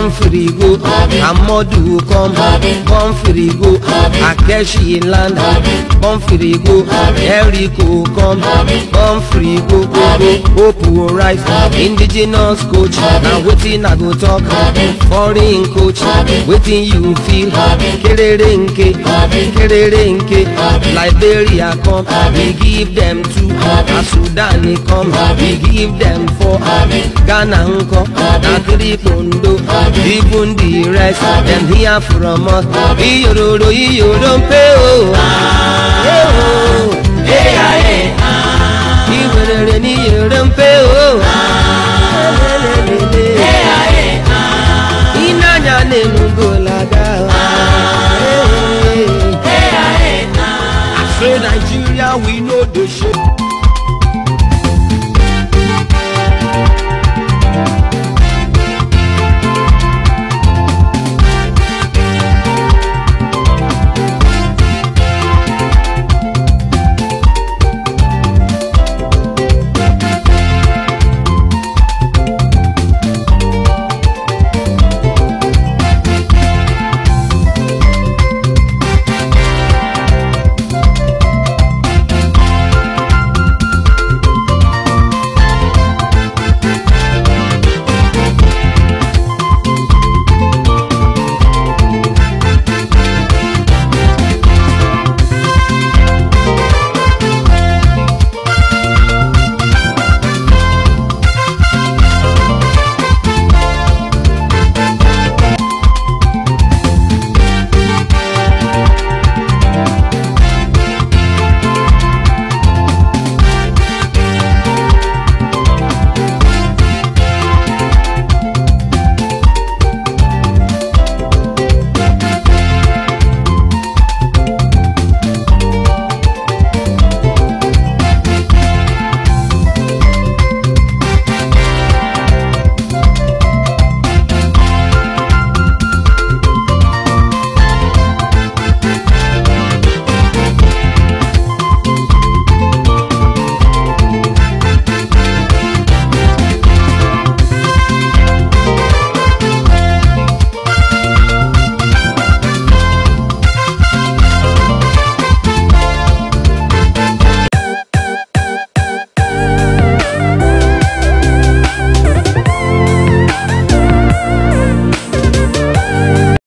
come free go amadu come come free go akeshi land come free go eriko come come free go go go hope will rise indigenous coach na wetin i go talk foreign coach wetin you feel kerere nke kerere nke liberia come we give them two na sudan come we give them four ghana nkọ na three pondo even the rest dem hear from us iyororo iyoro mpe o. iwerere n'iyoro mpe o. ịnanya na-enugolaga I say Nigeria we know the shit.